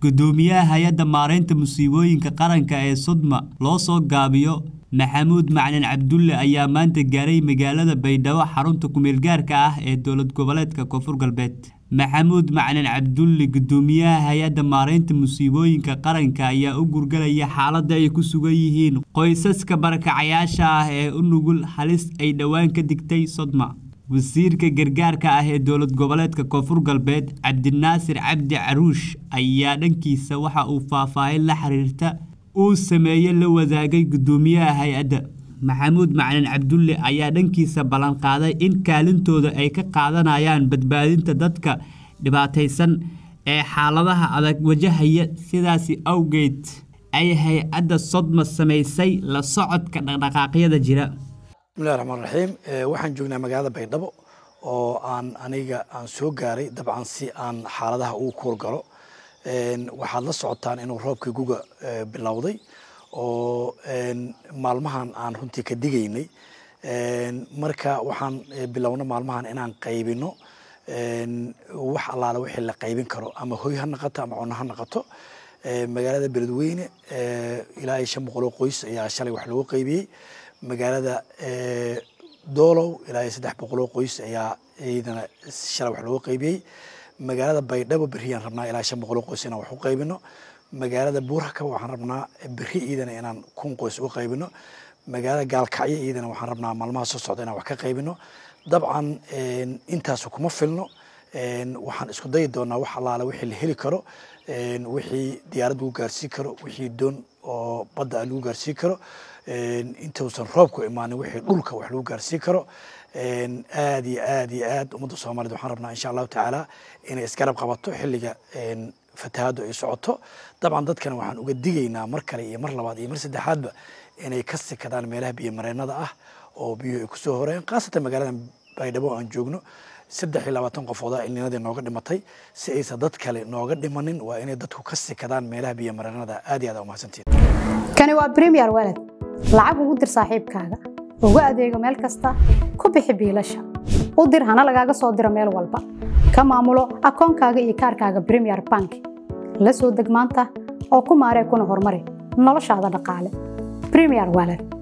gudoomiyaha hay-adda maareynta musiibooyinka qaranka ee sodma loo soo gaabiyo maxamuud macalin cabdulle ayaa maanta gaaray magaalada baydhabo xarunta kumeelgaarka ah ee dowlad goboleedka koonfur galbeed maxamuud macalin cabdulle gudoomiyaha hay-adda maareynta musiibooyinka qaranka ayaa u gurgalaya xaaladda ay ku sugan yihiin qoysaska barakacayaasha ah ee u nugul halis ay dhowaan ka digtay sodma wasiirka gargaarka ah ee dowlad goboleedka koonfur galbeed cabdinaasir cabdi caruush ayaa dhankiisa waxa uu faahfaahin la xiriirta uu sameeye la wadaagay gudoomiyaha hay-adda maxamuud macalin cabdulle ayaa dhankiisa ballanqaaday in kaalintooda ay ka qaadanayaan badbaadinta dadka dhibaataysan ee xaaladaha adag wajahaya sidaasi awgeed ay hay-adda sodma samaysay la socodka dhaqdhaqaaqyada jira bismillahi raxmaan raxiim waxaan joognaa magaalada baydhabo oo aan aniga aan soo gaaray dabcan si aan xaaladaha ugu kuur galo waxaad la socotaan inuu roobkii guga bilowday oo maalmahan aan runtii ka digaynay marka waxaan bilowna maalmahan inaan qaybino wax allaale wixii la qaybin karo ama hoy ha naqato ama cunno ha naqato magaalada beledweyne ilaa iyo shan boqol oo qoys ayaa shalay wax loogu qaybiyey magaalada doolow ilaa iyo saddex boqol oo qoys ayaa iyadana shalay wax loogu qaybiyey magaalada baydhabo berriyaan rabnaa ilaa shan boqol oo qoys inaan wax u qaybino magaalada buurhakaba waxaan rabnaa berri iyadana inaan kun qoys uga qaybino magaalada gaalkacyo iyadana waxaan rabnaa maalmaha soo socda inaan wax ka qaybino dabcan intaasu kuma filno waxaan isku dayi doonaa wax allaale wixii la heli karo wixii diyaarad lagu gaarsiin karo wixii doon oo badda lagu gaarsiin karo intuusan roobku imaanin wixii dhulka wax lagu gaarsiin karo aad iyo aad iyo aad ummadda soomaaliyed waxaan rabnaa insha allahu tacaala inay isgarab qabato xilliga fatahaaddu ay socoto dabcan dadkana waxaan uga digaynaa mar kale iyo mar labaad iyo mar saddexaadba inay ka sikadaan meelaha biyomareennada ah oo biyuhu ay kusoo horeen khaasatan magaalada baydhabo aan joogno saddex iyo labaatan qofooda ilninadii nooga dhimatay si aysan dad kale nooga dhimanin waa inay dadku ka sikadaan meelaha biyomareennada aad iyo aad umahadsantiin kani waa premier walad lacag ugu dir saaxiibkaaga ugu adeego meel kasta ku bixi biilasha u dir hana lagaaga soo diro meel walba ka maamulo akoonkaaga iyo kaarkaaga premier bank la soo deg maanta oo ku maaree kuna horumari noloshaada dhaqaale premier walad